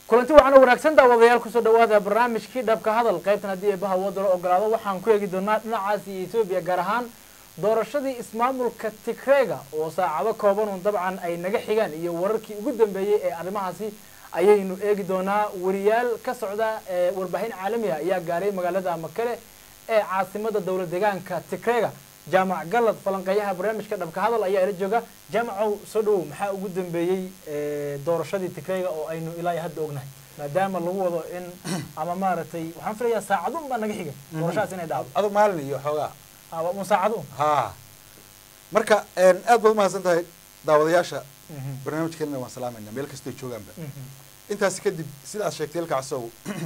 kulanti waxaana wanaagsan daawadayaal kusoo dhawaada barnaamijkii dhabka hadal qaybtan haddii eebaha wadda la ogolaado waxaan ku eegi doonaa dhinacaasi etoobiya gaar ahaan doorashadii ismaamulka tigreega oo saacado kooban un dabcan ay naga xigaan iyo wararkii ugu dambeeyey ee arrimahaasi ayaynu eegi doonaa wariyaal ka socda ee warbaahin caalami ah ayaa gaaray magaalada makale ee caasimada dowla deegaanka tigreega jaamac galad falanqeeyaha barnaamijka dhabka hadal ayaa ila jooga jaamacow soo dhawow maxaa ugu dambeeyey doorashadii tigreega oo aynu ilaa iyo hadda ognahay maadaama lagu wado in ama maaragtay waxaan filayaa saacadun baa naga xigay doorashadaas inay dhacdo adu maalin iyo xoogaa un saacadun ha marka aad baad umahadsan tahay daawadayaasha barnaamijkeenana waan salaamayna meel kastoo joogaanba intaasi kadib sida aad sheegtay ilka casow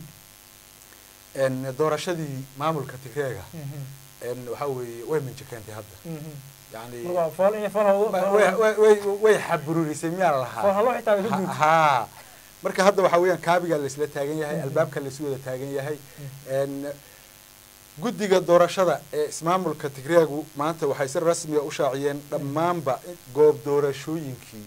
doorashadii maamulka tigreega waxa weeye way minji keentay hadda yani way xabururisay miyaa lahaa ha marka hadda waxaa weeyaan kaabigaa laisla taagan yahay albaabka laisu wada taagan yahay guddiga doorashada ee ismaamulka tigreegu maanta waxay si rasmiga u shaaciyeen dhammaanba goob doorashooyinkii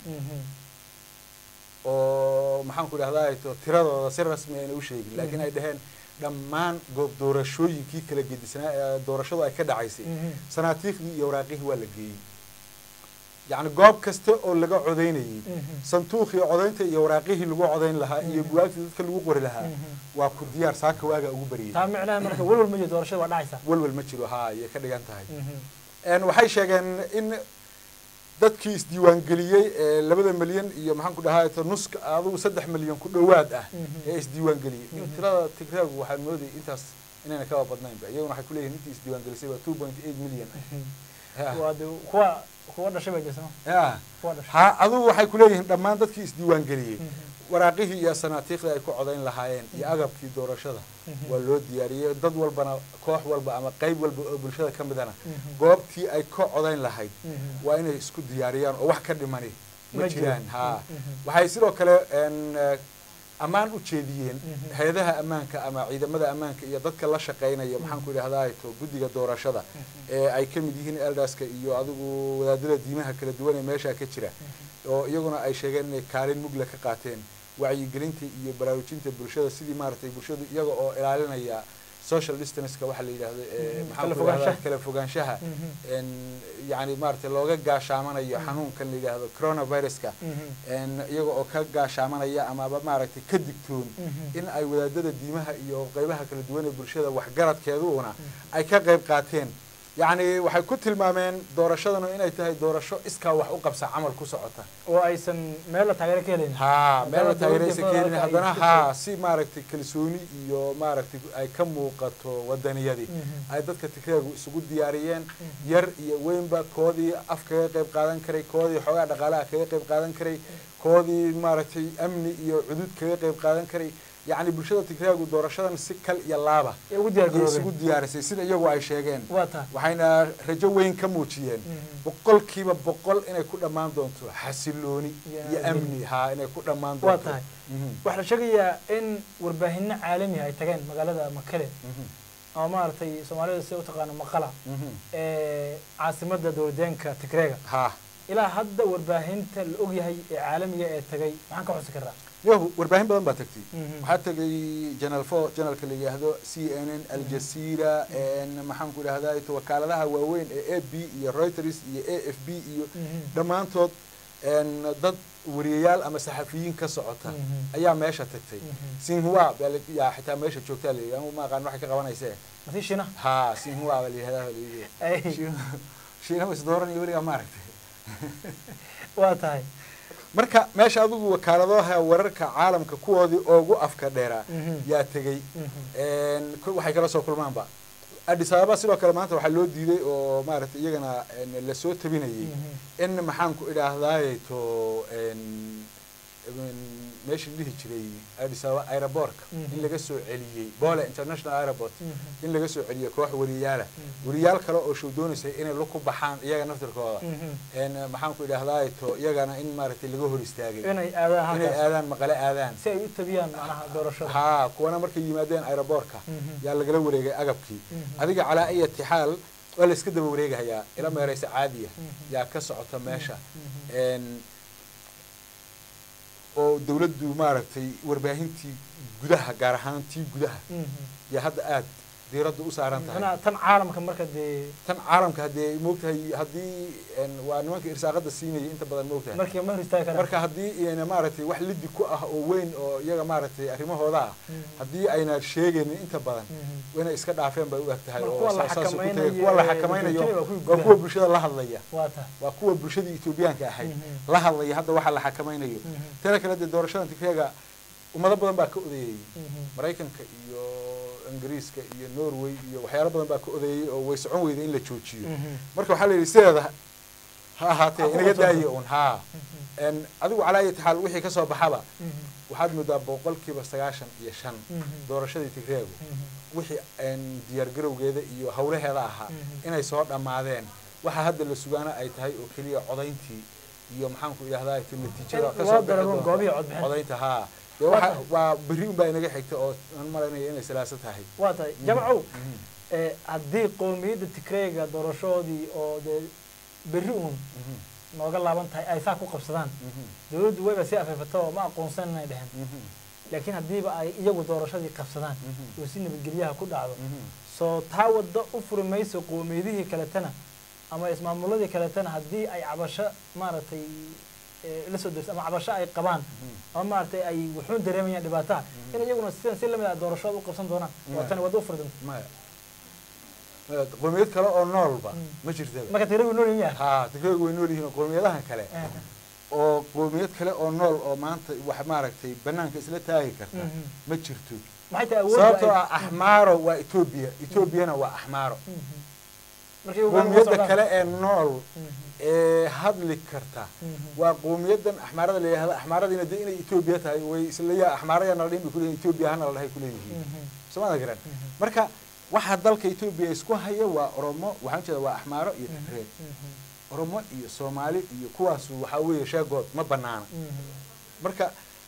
oo maxaan ku idhahdaa to tiradooda si rasmi ayna u sheegin laakiin ay dhaheen dhammaan goob doorashooyinkii kala gedisnaa ee doorashadu ay ka dhacaysay sanaatiikhdii iyo waraaqihii waa la geeyey yacni goob kasta oo laga codaynayay santuuqii codaynta iyo waraaqihii lagu codayn lahaa iyo buwaagtii dadka lagu qori lahaa waa ku diyaar saaka waaga ugu baryay taa micnaha marka welwel ma jiro doorashada waa dhacaysa welwel ma jiro ha ayay ka dhigan tahay waxay sheegeen in dadkii isdiiwaangeliyey ee labada milyan iyo maxaan ku dhahaa to nuska adugu saddex milyan ku dhowaad ah ee isdiiwaangeliyey tirada tigreegu waxaan moodayay intaas inayna kaba badnaynba iyaguna waxay kuleeyihin intii isdiiwaangelisay waa two point eight million waa de kuwa kuwa dhashay baa jirta ya kuwa dhashay ha adugu waxay kuleeyihiin dhammaan dadkii isdiiwaangeliyey waraaqihii iyo sanaatiikhdii ay ku codayn lahaayeen iyo agabkii doorashada waa loo diyaariyey dad walbana koox walba ama qayb walba oo bulshada ka midana goobtii ay ka codayn lahayd waa inay isku diyaariyaan oo wax ka dhimani ma jiraan ha waxay sidoo kale ammaan u jeediyeen hay-adaha ammaanka ama ciidamada ammaanka iyo dadka la shaqaynaya maxaan ku idhahdaa to guddiga doorashada ee ay ka mid yihiin eldaska iyo adigu wadaadada diimaha kala duwan ee meesha ka jira oo iyaguna ay sheegeen inay kaalin mugla ka qaateen wacyigelinta iyo baraarujinta bulshada sidii maaragtay bulshadu iyaga oo ilaalinaya social distanceka waxaa la yidhahdo maxaan ku idhahdaa kala fogaanshaha yani maaragtay looga gaashaamanayo xanuunkan la yidhaahdo coronaviruska iyaga oo ka gaashaamanaya amaba maaragtay ka digtoon in ay wadaadada diimaha iyo qeybaha kala duwan ee bulshada waxgaradkeeduuna ay ka qayb qaateen yacni waxay ku tilmaameen doorashadanu inay tahay doorasho iskaa wax u qabsa camal ku socota oo aysan meel la taageero ka helin ha meel la taageeraysa ka helin haddana ha si maaragtay kalsooni iyo maaragtay ay ka muuqato wadaniyadii ay dadka tigreegu isugu diyaariyeen yar iyo weynba koodii af kaga qayb qaadan karay koodii xoogaa dhaqaalaha kaga qayb qaadan karay koodii maaragtay amni iyo cudud kaga qayb qaadan karay yacni bulshada tigreegu doorashadan si kal iyo laaba isugu diyaarisay sida iyagu ay sheegeen waxayna rajo weyn ka muujiyeen boqolkiiba boqol inay ku dhammaan doonto xasilooni iyo amni ha inay ku dhammaan waa doonto tahay waxaa la sheegayaa in warbaahino caalamiha ay tageen magaalada makale ama maaragtay soomaalida sida utaqaano maqala ee caasimada dowladeenka tigreega ha ilaa hadda warbaahinta la ogyahay ee caalamiga ee tagay maxaan ka xusi karnaa yahu warbaahin badan baa tagtay waxaa tegay janal four janalka la yidhaahdo c n n aljazira maxaan ku idhahdaa to wakaaladaha waaweyn ee a b iyo reuters iyo a f b iyo dhammaantood dad wariyayaal ama saxafiyiin ka socota ayaa meesha tagtay sinhua baa yaa xitaa meesha joogtaa la yidhi anu ma aqaan waxay ka qabanayse masi shina ha sinhua baa la yihahdaa baa la yidhi shiina is dooranaya weligaa maaragtay waa tahay marka meesha adigu wakaaladaha wararka caalamka kuwoodii oogu afka dheeraa yaa tegey waxay kala soo kulmaanba addis ababa sidoo kale maanta waxaa loo diiday oo maaragtay iyagana lasoo tabinayay in maxaan ku idhaahdaaye to meesha la dhihi jiray addis ababa aerobortka in laga soo celiyey bole international airport in laga soo celiyey koox wariyaala wariyaal kale oo show doonaysay inay luku baxaan iyaga naftirkooda maxaan ku idhahdaa to iyagana in maaragtay laga hor istaagay inay aadaan inay halkaas aadaan maqale aadaan si ay u tabiyaan macnaha doorashada ha kuwana markay yimaadeen aerobortka Mhm. yaa lagala wareegay agabkii Mhm. adiga calaa ayati xaal waa la iska daba wareegahayaa ila meeraysa caadiya Mhm. yaa ka socota meesha Mhm. En, oo dawladdu maaragtay warbaahintii gudaha gaar ahaan tii gudaha yaa hadda aad diiradda u saaran tahay Macnaha tan caalamka marka dee tan caalamka haddee moogtahay haddii een, waa nimanka irsaaqada siinaya inta badan moogtahay markii ma hor istaagi karaan marka haddii ayna maaragtay wax lidi ku ah oo weyn oo iyaga maaragtay arrimahooda ah Mhm. haddii ayna sheegaynin inta badan Mhm. inay iska dhaafeen bay u eg tahay Mar oo kuwa la saa- saas ku xakamaynayo tagay. kuwa la ee xakamaynayo Djibouti waa kuwii waa gudaha. kuwa bulshada la hadlaya waa tahay waa kuwa bulshadii etoobiyaanka ahayd Mhm. la hadlaya hadda waxa la xakamaynayo Mhm. tana kale dee doorashadan tigreega ummado badan baa ka odeeyey Mhm. maraykanka iyo ingiriiska iyo norway iyo waxyaalo badan baa ka odeeyey oo way socon weyday in la joojiyo Mhm. marka waxaa la yidhi sideeda ha ahaatee Ha ku inaga qabsato. daaye un haa Mhm. En adigu calaa ayati xaal wixii kasoo baxaba Mhm. waxaad moodaa boqolkiiba sagaashan iyo shan Mhm. doorashadii tigreegu Mhm. wixii en diyaargarowgeeda iyo hawlaheeda ahaa Mhm. inay soo dhammaadeen waxa hadda la sugaana ay tahay oo keliya codayntii iyo maxaanku idhahdaa ti natiijada In kasoo loo bixi daro doonta. goobihii codbixinta. codaynta haa dee Waa waxa tahay. waa berri unbaa inaga xigta oo aan malaynayo inay salaaso tahay waa tahay jamcow Mhm. ee haddii qowmiyadda tigreega doorashoodii oo dee berri uun Mhm. nooga laaban tahay ay saa ku qabsadaan Mhm. dawladdu wayba sii afeefato oo ma aqoonsan inay dhehen Mhm. laakiin haddiiba ay iyagu doorashadii qabsadaan Mhm. oo si nabadgelyaha ku dhacdo Mhm. soo taa waddo u furi mayso qowmiyadihii kaletana ama ismaamuladii kaletana haddii ay cabasho maaragtay ee, la soo derso ama cabasho ay qabaan ama maaragtay ay wuxuun dareemayaan dhibaataha in iyaguna sidan si lamid ah doorashooda u qabsan doonaan waa Yeah. tani waddo u furi doonta maya maya qowmiyad kale oo noolba Mm. ma jirtaba marka tigreegu nool yahay haa tigreegu way nool yihiin oo qowmiyadahan kale oo qowmiyad kale oo nool oo maanta wax maaragtay banaanka isla taagi karta Mhm. ma jirto maxay tahay awoodda sababtoo ay- ah axmaaro waa etoobiya etoobiyana waa axmaaro Mhm. marka iyagu gacan uga qowmiyadda socdaan. kale ee nool Mhm. ee hadli karta Mhm. waa qowmiyadan axmaarada la yidhahda axmaaradiina dee inay etoobiya tahay way isla axmaaraya nala dhihin bay kuleeyihin etoobiya hana la dhahay kuleeyihiin Mhm. soomada garan Mhm. marka waxa dalka etoobiya isku haya waa oromo waxaan jeeda waa axmaaro iyo Mhm. tigreed Mhm. oromo iyo soomaali iyo kuwaasu waxaa weeye sheegood ma banaana Mhm. marka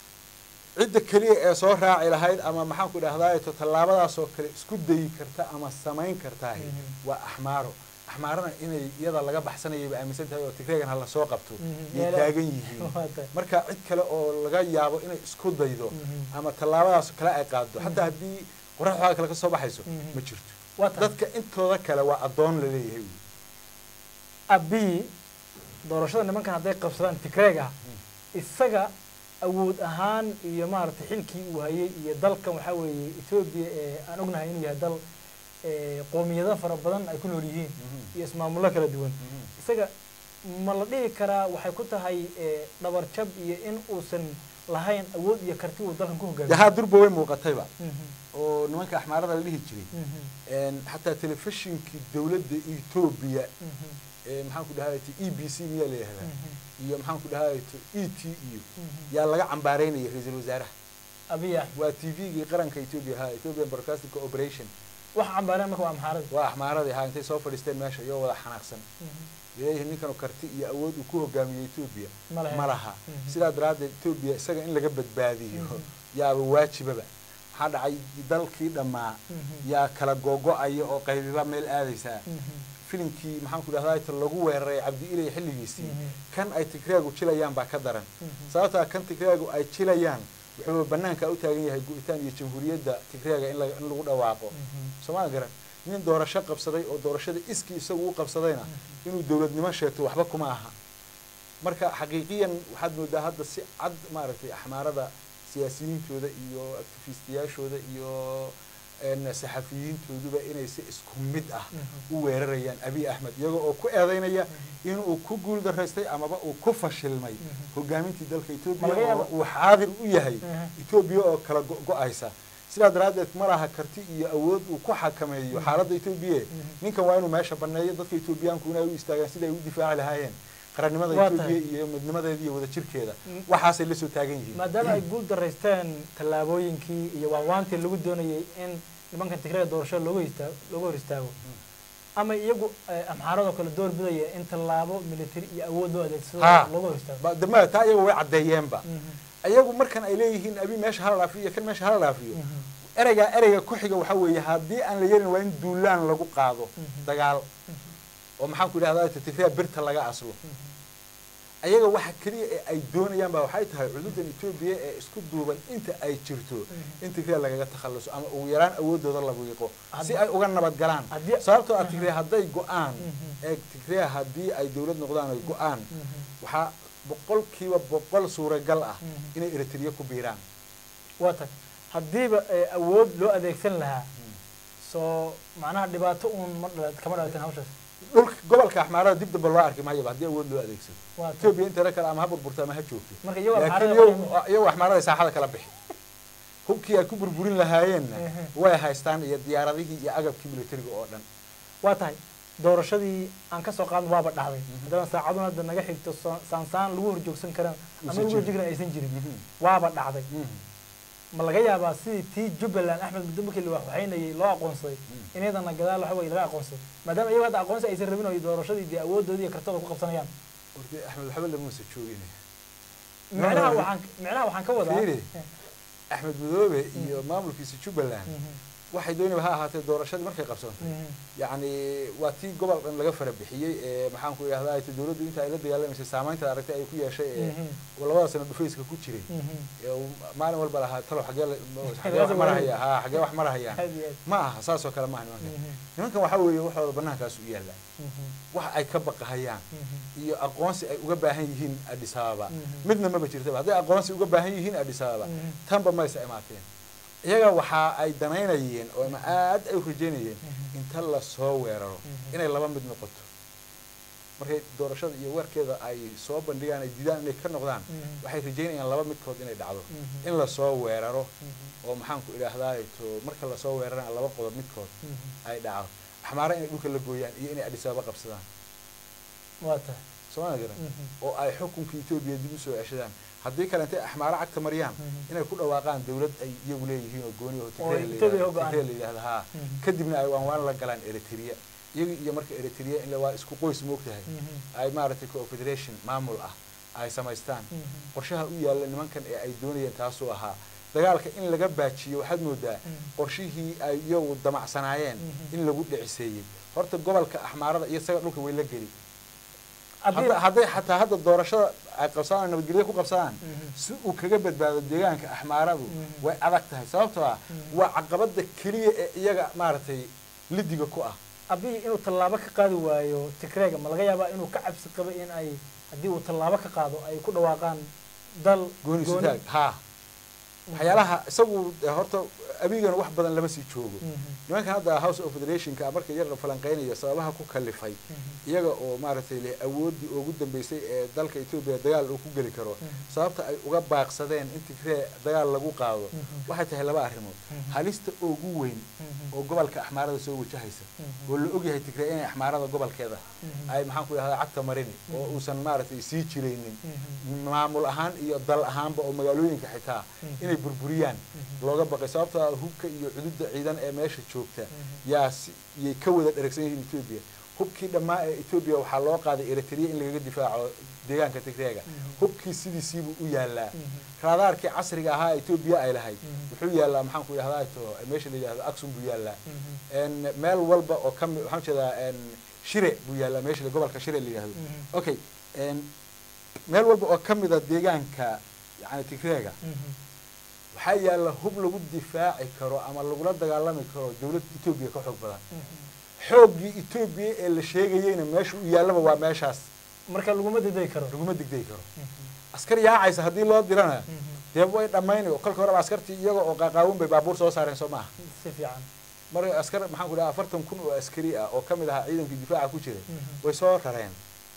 cidda keliya ee soo raaci lahayd ama maxaanku idhahdaa to tallaabadaasoo kale isku dayi karta ama samayn kartaahi Mhm. waa axmaaro axmaarana inay iyada laga baxsanayay ba aaminsan tahay oo tigreegan hala soo qabto Mhm. yay Meela- taagan yihiin Waa tahay. marka cid kale oo laga yaabo inay isku daydo Mhm. ama tallaabadaas kale ay qaado Mhm. xataa haddii qoraxdooda kale ka soo baxayso Mhm. ma jirto waa tahay dadka intooda kale waa addoon la leeyahay wey. abii doorashada nimankan hadday qabsadaan tigreeg ah isaga awood ahaan iyo maaragtay xilkii uu hayay iyo dalkan waxaa weeye etoobiya ee aan ognahay inuu yahay dal ee, qoomiyado fara badan ay ku nool yihiin Mhm. iyo ismaamullo kala duwan Mhm. isaga ma la dhihi karaa waxay ku tahay ee, dhabar jab iyo in uusan lahayn awood iyo karti uu dalkan ku dee hogaamiyo haa durba way muuqatayba Mhm, oo nimanka axmaarada la dhihi jiray mhm, een, xataa telefishinkii dowladda etoobiya mhm, ee maxaan ku dhahay e b c miyaa la yihahdaa mhm, iyo maxaan ku dhahay e t iyo mhm. yaa laga cambaaraynaya ra-iisul wasaaraha abiy axmed waa t v-gii qaranka etoobiya ha ethiopian broadcasting cooperation wax cambaareen marka waa amxaarada waa axmaaradii ha intay soo fadhiisteen meesha iyoo wada xanaaqsan leeyihiin ninkan karti iyo awood uu ku hogaamiyey etoobiya ma lahayn. ma laha Mhm. sidaa daraaddeed etoobiya isaga in laga badbaadiyo Mhm. yaaba waajibaba maxaa dhacay dalkii dhammaa Mhm. yaa kala googo-aya oo qaybiba meel aadaysaa Mhm, filimkii maxaan ku dhahdaa ta lagu weeraray cabdi ilay xilligiisii Mhm. kan ay tigreegu jilayaan baa ka daran Mhm. sababtaa kan tigreegu ay jilayaan wuxuu banaanka u taagan yahay go-itaan iyo jamhuuriyadda tigreega in la- in lagu dhawaaqo mhm, sooma garan nin doorasho qabsaday oo doorashada iskii isagu u qabsadayna inuu dowladnimo sheegto waxba kuma aha marka xaqiiqiyan waxaad moodaa hadda si cad maaragtay axmaarada siyaasiyiintooda iyo actifistiyaashooda iyo een, saxafiyiintooduba inay si isku mid ah Mhm. u weerarayaan abiy axmed iyagoo oo ku eedeynaya inuu ku guul daraystay amaba uu ku fashilmay Mhm. hogaamintii dalka Ma etoobiya laga oo yaabo- uu xaadir u yahay Mhm. etoobiya oo kala go- go-aysa sidaa daraaddeed ma laha karti iyo awood uu ku xakameeyo xaaladda etoobiya Mhm. ninkan waa inuu meesha baneeyo dadka etoobiyaanku inay u istaagaan sida ay u difaaci lahaayeen qarannimada Waa etoobiya tahay. iyo midnimadeeda iyo wadajirkeeda Mm. waxaasay la soo taagan yihiin maadaama ay guul daraysteen tallaabooyinkii iyo waawaantii lagu doonayay in nimankan tigreega doorashada looga istaa looga hor istaago ama iyagu eh, amxaaradoo kale door bidaya in tallaabo military iyo awood loo adeegsado Ha. looga hor istaago Ba- dama taa iyagu way caddeeyeenba Mhm, iyagu markan ay leeyihiin abi meesha hala dhaafiyo iyo kan meesha hala dhaafiyo mhm, ereyga ereyga ku xiga waxaa weeye haddii aan la yeelin waa in duulaan lagu qaado Mhm. dagaal oo maxaan ku idhahdaa tigreya birta laga aslo mhm. ayaga waxa keliya ee ay doonayaan ba waxay tahay cududan etoobiya ee isku duuban inta ay jirto in tigray lagaga takhaluso ama ugu yaraan awoodooda la wiiqo si ay uga nabad galaan Haddii- sababtoo ah tigray hadday go-aan Mhm. ee tigray haddii ay dowlad noqdaan ay go-aan waxaa boqolkiiba boqol suuragal ah Mhm. inay eritrea ku biiraan waa tag haddiiba ee, awood loo adeegsan lahaa soo macnaha dhibaato uun ma dhala- kama dhalateen hawshaas dhulka gobolka axmaarada dib damba loo arki maayaba haddii awood loo adeegsado waa tag etoobiya inteeda kale ama ha burburta ama ha joogto marka iyagoo laakiin xaaladda iyagu waxay- iyagu axmaarada saaxada kala bixi hubkii ay ku burburin lahaayeenna Ehe. way haystaan iyo diyaaradihii iyo agabkii militariga oo dhan waa tahay doorashadii aan ka soo qaadno waaba dhacday Mhm. haddana saacaduna hadda naga xigto soo- saansaan lagu horjoogsan karan ama Uusan lagu jirin. horjoogsan aysan jirin waaba dhacday ma laga yaabaa sidii tii jubbaland axmed muddo markii la waxwaxaynayay loo aqoonsaday Mm. in iyadana gadaal waxa weye laga aqoonsaday maadaama iyagu hadda aqoonsi aysan rabin oo doorashadii dee awooddoodii iyo kartooda ku qabsanayaan horta axmed waxba lamuusa joogin micnaha No. waxaan micnaha waxaan ka wadaa Fiiri. Eh, axmed madoobe iyo maamulkiisa jubbaland mhm, waxay doonayba ha ahaatee doorashadii markay qabsantay mhm, yacni waa tii gobol dhan laga fara bixiyey ee maxaan ku idhahdaa ay dowladdu inta ay la dagaalamaysay saamaynta aragtay ay ku yeeshay ee mhm, labada sano dhufayska ku jiray mhm. ee uu maalin walba lahaa talo xagee la- xagee Laga wax soo marahaya ha xagee wax marahayaan aad iyo aad. ma aha saas oo kale maaha nimankan Mhm, nimankan waxaa weeye waxooda banaankaas u yaalla mhm, wax ay ka baqahayaan mhm, iyo aqoonsi ay uga baahan yihiin addis ababa Mhm. midna maba jirtaba hadday aqoonsi uga baahan yihiin addis ababa Mhm. tanba maysa imaateen iyaga waxa ay danaynayeen oo ma aad ay u rajaynayeen Mhm. inta lasoo weeraro Mhm. inay laba mid noqoto markay doorashada iyo weerkeeda ay soo bandhigaan ay diidaan inay ka noqdaan Mhm. waxay rajaynayaan laba midkood inay dhacdo Mhm. in lasoo weeraro mhm, oo maxaan ku idhaahdaa to marka lasoo weerarana laba qodob midkood mhm. ay dhacdo axmaara inay dhulka la gooyaan iyo inay addis ababa qabsadaan waa tahay sooma garan Mhm. oo ay xukunka etoobiya dib usoo ceshadaan haddii kale intay axmaaro cagta mariyaan Mhm. inay ku dhawaaqaan dawlad ay iyagu leeyihiin oo gooni oo Oo Ethiopia u go'an. tigray la yidhahda haa Mhm. kadibna ay waan waan la galaan eritrea iyaga iyo marka eritrea in la waa isku qoys moogtahay Mhm. ay maaragtay confederation maamul ah ay samaystaan Mhm. qorshaha u yaalla nimankan ee ay doonayeen taasuu ahaa dagaalka in laga baajiyo waxaad moodaa Mhm. qorshihii ay iyagu damacsanaayeen Mhm. in lagu dhiciseeyey horta gobolka axmaarada iyo isaga dhulka way la geli Haddii- hadda hadday xataa hadda doorashada ay qabsadaan nabadgelyo ku qabsadaan Mhm. si uu kaga badbaado deegaanka axmaaradu Mhm. way adag tahay sababtoo ah Mhm. waa caqabada keliya ee iyaga maaragtay lidiga ku ah abiyi inuu tallaabo ka qaadi waayo tigreega ma laga yaabaa inuu ka cabsi qabo in ay haddii uu tallaabo ka qaado ay ku dhawaaqaan dal gooni sutaag haa waxyaalaha isagu eh, horta abigana wax badan lama sii joogo Mhm. nimankan hadda house of federationka marka yar la falanqeynayo sababaha ku kalifay Mhm. iyaga oo maaragtay leh awooddii ugu dambeysay ee dalka etoobiya dagaal uu ku geli karo Mhm. sababta ay uga baaqsadeen in tigree dagaal lagu qaado Mhm. waxay tahay laba arrimood Mhm. halista ugu weyn Mhm. oo gobolka axmaarada soo wajahaysa Mhm. oo la ogyahay tigree inay axmaarada gobolkeeda Mhm. ay maxaan ku idhahdaa cagta marini oo Mhm. uusan maaragtay sii jiraynin Mhm. maamul ahaan iyo dal ahaanba oo magaalooyinka xitaa Mhm. inay burburiyaan Mhm. looga baqay sababtoo ah hubka iyo cududda ciidan ee meesha joogta Mhm. yaa si yay ka wada dheragsan yihiin etoobiya hubkii dhammaa ee etoobiya waxaa loo qaaday eritrea in lagaga difaaco deegaanka tigreega Mhm. hubkii sidiisiibuu u yaallaa Mhm. raadaarkii casriga ahaa ee etoobiya ay lahayd Mhm. wuxuu yaallaa maxaan ku idhahdaa to meesha la yidhahdo aksum buu yaallaa Mhm. En meel walba oo kami waxaan jeedaa en shire buu yaallaa meesha gobolka shire la yidhahdo Mhm. okay en meel walba oo ka mida deegaanka yani tigreega Mhm. waxaa yaalla hub lagu difaaci karo ama lagula dagaalami karo dowladda etoobiya ka xoog badan Mhm. xooggii etoobiya ee la sheegayeyna meesha u yaallaba waa meeshaas marka laguma diday karo laguma degdegi karo Mhm. askar yaacaysa haddii loo dirana Mhm. dee way dhammayni oo kolka horeba askartii iyaga oo qaaqaawin bay baabuur soo saareen soo maaha si fiican marka askar maxaan ku dhaha afartan kun oo askari ah oo ka mid ahaa ciidankii difaaca ku jiray Mhm. way soo rareen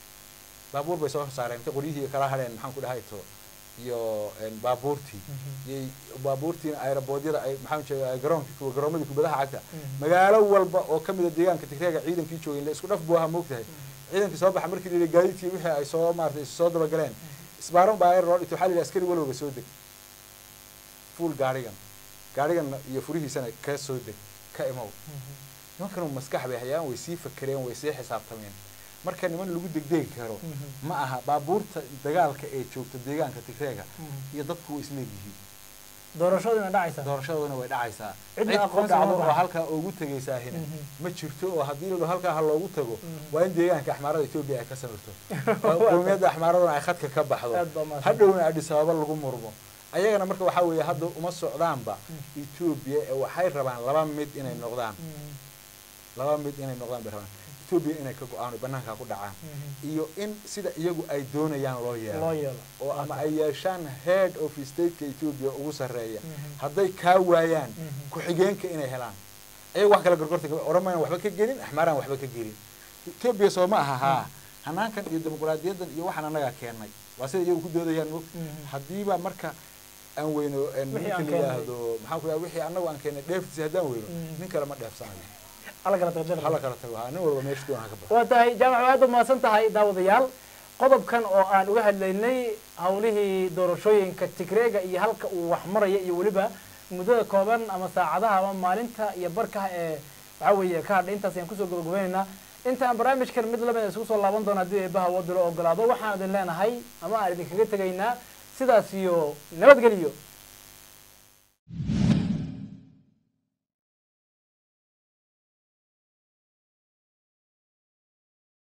baabuur bay soo saareen inta qoryihii kala hadheen maxaan ku dhahay to iyo en, baabuurtii Mhm. iyay baabuurtiina aeroboodyada ay maxaan jeeda garoonki kuwa garoomadii kubadaha cagta Mhm. magaalo walba oo ka mida deegaanka tigreega ciidankii joogay la isku dhaf buu ahaa moogtahay ciidankii soo baxa markii la yidhi gaadiidkii wixii ay soo maaratay soo dabagaleen isbaaron baa loo dhigtay waxaa la yidhi askari walowba soo deg fuul gaarigan gaariganna iyo furihiisana ka soo deg ka imow Mhm. nimankanu maskax bay hayaan way sii fakereen way sii xisaabtameen marka niman lagu degdegi karo Mhm. ma aha baabuurta dagaalka ee joogta deegaanka tigreega Mhm. iyo dadku way isleegyihiin doorashaduna dhacaysa doorashaduna way dhacaysaa Cidna cid ku aqoonsi dhacdo uma oo baahna. halkaa ugu tegaysaa hina Mhm. ma jirto oo haddii la dhaho halkaa ha loogu tago Mhm. waa in deegaanka axmaarada etoobiya ay ka samirto qowmiyadda axmaaraduna ay khadka ka baxdo aad baa mahadsan hadhowna adhis ababa lagu murmo ayagana marka waxaa weeye hadda uma socdaanba etoobiya ee waxay rabaan laba mid inay noqdaan Mhm. laba mid inay noqdaan bay rabaan etoobiya inay ka go-aan oo banaanka ku dhacaan Mhm. iyo in sida iyagu ay doonayaan loo loo yeelo yeelo oo ama ay yeeshaan head of stateka etoobiya ugu sarreeya Mhm. hadday kaa waayaan Mhm. ku-xigeenka inay helaan ayaga wax kala gorgorta oromayaan waxba ka gelin axmaaraan waxba ka gelin etoobiya soo ma aha haa hanaankan iyo dimuqraadiyaddan iyo waxaan annagaa keennay waa sida iyagu ku doodayaan mog Mhm. haddiiba marka aan weyno een Wixii ninka aan la keennay. yidhaahdo maxaan ku yaha wixii annagu aan keennay dheeftiisa haddaan weyno Mhm. nin kale ma dheefsanayo alla kala taqdir hala kala tago haa nin walba meesha doon ha ka baxo waa tahay jaamac waa aad u mahadsan tahay daawadayaal qodobkan oo aan uga hadlaynay hawlihii doorashooyinka tigreega iyo halka uu wax maraya iyo weliba muddada kooban ama saacadaha ama maalinta iyo barkaha ee waxaa weeye ka hadhay intaas ayaan kusoo gabagabaynaynaa intaan barnaamijkan mid lamida isugu soo laaban doona haddii eebaha wadalo ogolaado waxaan idin leenahay ama aan idinkaga tegaynaa sidaas iyo nabadgeliyo